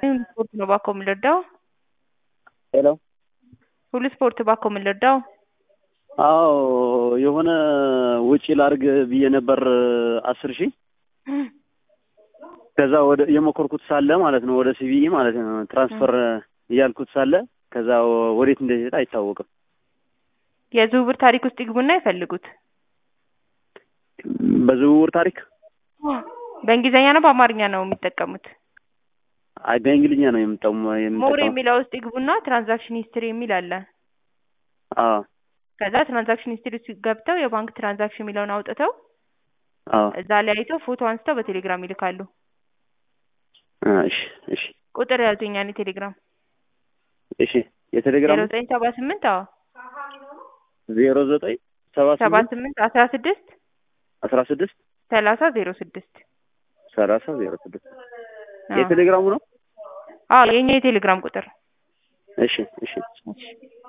ሁሉ ስፖርት ነው እባክዎ የምንረዳው? ሄሎ ሁሉ ስፖርት እባክዎ የምንረዳው? አዎ የሆነ ወጪ ላድርግ ብዬ ነበር አስር ሺህ ከዛ ወደ የሞከርኩት ሳለ ማለት ነው ወደ ሲቢኢ ማለት ነው ትራንስፈር እያልኩት ሳለ ከዛ ወዴት እንደሄደ አይታወቅም። የዝውውር ታሪክ ውስጥ ይግቡና ይፈልጉት። በዝውውር ታሪክ በእንግሊዝኛ ነው በአማርኛ ነው የሚጠቀሙት? አይ በእንግሊዝኛ ነው የምጠቀሙ ሞር የምጠቀመው። የሚለው ውስጥ ይግቡና ትራንዛክሽን ሂስትሪ የሚል አለ። አዎ ከዛ ትራንዛክሽን ሂስትሪ ውስጥ ገብተው የባንክ ትራንዛክሽን የሚለውን አውጥተው አዎ እዛ ላይ አይተው ፎቶ አንስተው በቴሌግራም ይልካሉ። እሺ እሺ ቁጥር ያዙኝ የኔ ቴሌግራም እሺ የቴሌግራም ዜሮ ዘጠኝ ሰባ ስምንት አዎ ዜሮ ዘጠኝ ሰባ ሰባ ስምንት ስምንት አስራ ስድስት አስራ ስድስት ሰላሳ ዜሮ ስድስት ሰላሳ ዜሮ ስድስት አዎ የቴሌግራሙ ነው። አዎ የኛ የቴሌግራም ቁጥር እሺ እሺ እሺ